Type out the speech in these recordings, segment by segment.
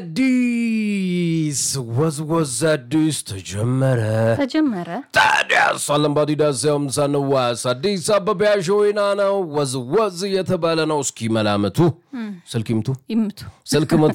አዲስ ወዝወዝ አዲስ ተጀመረ። ተጀመረ። ታዲያስ አለምባዲዳስ ያምሳንዋስ አዲስ አበባ ሾይና ነው ወዝወዝ የተባለ ነው። እስኪ መላምቱ ስልክ ይምቱ ይምቱ ስልክ ምቱ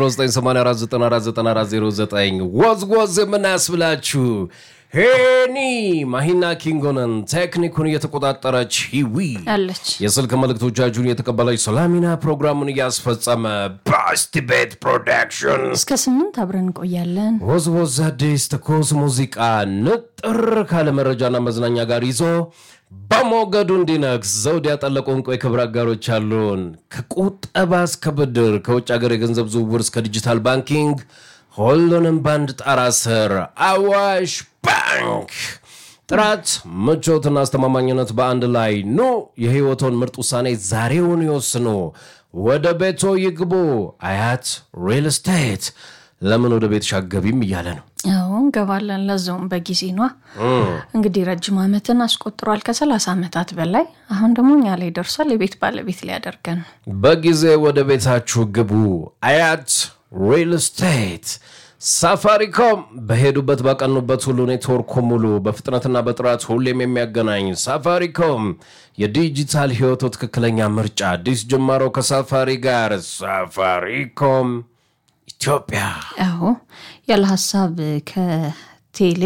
0984949409 ወዝወዝ የምናስብላችሁ ሄኒ ማሂና ኪንጎንን ቴክኒኩን እየተቆጣጠረች ሂዊ አለች። የስልክ መልእክቶቻችሁን የተቀበለች ሰላሚና ፕሮግራሙን እያስፈጸመ ባስቲ ቤት ፕሮዳክሽን እስከ ስምንት አብረን እንቆያለን። ወዝወዝ አዲስ ትኩስ ሙዚቃ ንጥር ካለ መረጃና መዝናኛ ጋር ይዞ በሞገዱ እንዲነግስ ዘውድ ያጠለቁ እንቁ የክብር አጋሮች አሉን። ከቁጠባ እስከ ብድር፣ ከውጭ ሀገር የገንዘብ ዝውውር እስከ ዲጂታል ባንኪንግ ሁሉንም በአንድ ጣራ ስር አዋሽ ባንክ ጥራት ምቾትና አስተማማኝነት በአንድ ላይ ኑ። የህይወቶን ምርጥ ውሳኔ ዛሬውን ይወስኑ። ወደ ቤቶ ይግቡ። አያት ሪል ስቴት ለምን ወደ ቤትሽ አትገቢም እያለ ነው። አዎ እንገባለን። ለዛውም በጊዜ ኗ እንግዲህ ረጅም ዓመትን አስቆጥሯል ከሰላሳ ዓመታት በላይ አሁን ደግሞ እኛ ላይ ደርሷል። የቤት ባለቤት ሊያደርገን ነው። በጊዜ ወደ ቤታችሁ ግቡ። አያት ሪል ስቴት ሳፋሪኮም በሄዱበት ባቀኑበት ሁሉ ኔትወርኩ ሙሉ በፍጥነትና በጥራት ሁሌም የሚያገናኝ ሳፋሪኮም የዲጂታል ህይወቱ ትክክለኛ ምርጫ። አዲስ ጅማሮ ከሳፋሪ ጋር ሳፋሪኮም ኢትዮጵያ። አዎ ያለ ሀሳብ ከቴሌ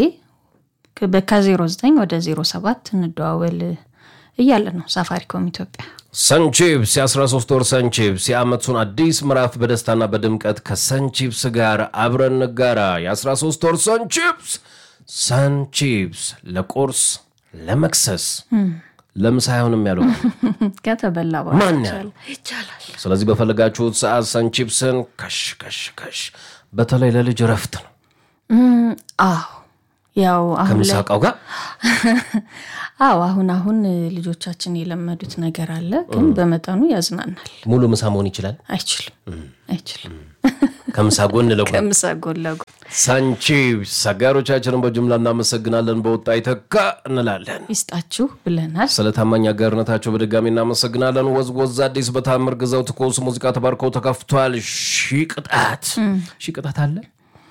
ከ09 ወደ 07 እንደዋወል እያለ ነው ሳፋሪኮም ኢትዮጵያ። ሰንቺፕስ የ13 ወር ሰንቺፕስ የዓመቱን አዲስ ምዕራፍ በደስታና በድምቀት ከሰንቺፕስ ጋር አብረን ንጋራ። የ13 ወር ሰንቺፕስ ሰንቺፕስ ለቁርስ ለመክሰስ ለምሳ አይሆንም ያለው ከተበላ ማን በኋላ ያለው? ይቻላል። ስለዚህ በፈለጋችሁት ሰዓት ሰንቺፕስን ከሽ ከሽ ከሽ። በተለይ ለልጅ እረፍት ነው እም፣ አዎ ያው አሁን ላይ ከምሳቃው ጋር አዎ አሁን አሁን ልጆቻችን የለመዱት ነገር አለ፣ ግን በመጠኑ ያዝናናል። ሙሉ ምሳ መሆን ይችላል። አይችልም አይችልም። ከምሳ ጎን ለጎን ከምሳ ጎን ለጎን ሰንቺፕስ አጋሮቻችንን በጅምላ እናመሰግናለን። በወጣ ይተካ እንላለን። ይስጣችሁ ብለናል። ስለ ታማኝ አጋርነታቸው በድጋሚ እናመሰግናለን። ወዝወዝ አዲስ በታምር ግዛው ትኩስ ሙዚቃ ተባርከው ተከፍቷል። ሺ ቅጣት ሺ ቅጣት አለ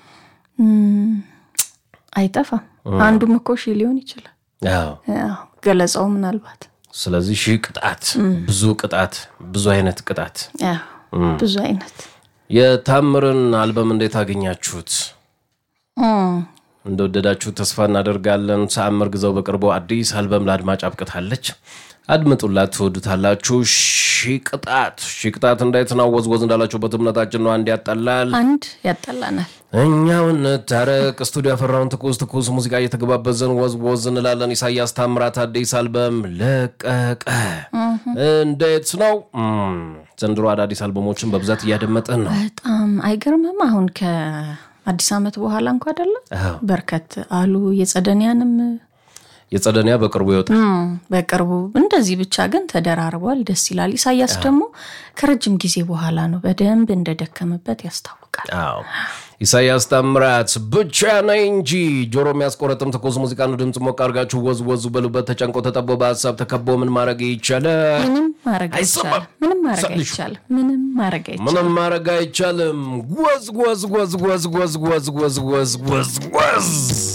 አይጠፋም። አንዱም እኮ ሺ ሊሆን ይችላል። አዎ። አዎ፣ ገለጻው ምናልባት ስለዚህ ሺ ቅጣት፣ ብዙ ቅጣት፣ ብዙ አይነት ቅጣት። አዎ፣ ብዙ አይነት የታምርን አልበም እንዴት አገኛችሁት? እም፣ እንደወደዳችሁ ተስፋ እናደርጋለን። ተአምር ግዛው በቅርቡ አዲስ አልበም ለአድማጭ አብቅታለች። አድምጡላት፣ ትወዱታላችሁ። ሺ ቅጣት ሺ ቅጣት እንዴት ነው? ወዝወዝ እንዳላችሁበት እምነታችን ነው። አንድ ያጠላል አንድ ያጠላናል። እኛው እንታረቅ። ስቱዲዮ ያፈራውን ትኩስ ትኩስ ሙዚቃ እየተገባበዘን ወዝ ወዝ እንላለን። ኢሳያስ ታምራት አዲስ አልበም ለቀቀ። እንዴት ነው? እም፣ ዘንድሮ አዳዲስ አልበሞችን በብዛት እያደመጠን ነው። በጣም አይገርምም? አሁን ከአዲስ ዓመት በኋላ እንኳ አይደለም አዎ። በርከት አሉ። የጸደኒያንም የጸደኒያ በቅርቡ ይወጣል። እም፣ በቅርቡ እንደዚህ ብቻ ግን ተደራርቧል። ደስ ይላል። ኢሳያስ ደግሞ ከረጅም ጊዜ በኋላ ነው በደንብ እንደደከመበት ያስታውቃል። አዎ ኢሳያስ ታምራት ብቻ ነኝ እንጂ ጆሮ የሚያስቆረጥም ትኩስ ሙዚቃ ነው። ድምፅ ሞቅ አድርጋችሁ ወዝ ወዙ በሉበት። ተጨንቆ ተጠቦ በሀሳብ ተከቦ ምን ማድረግ ይቻላል? ምንም ማድረግ አይሰማም። አይቻልም። ምንም ማድረግ ሰልሹ። አይቻልም። ምንም ማድረግ አይቻልም። ምንም ማድረግ አይቻልም። ወዝ ወዝ ወዝ ወዝ ወዝ ወዝ ወዝ ወዝ ወዝ ወዝ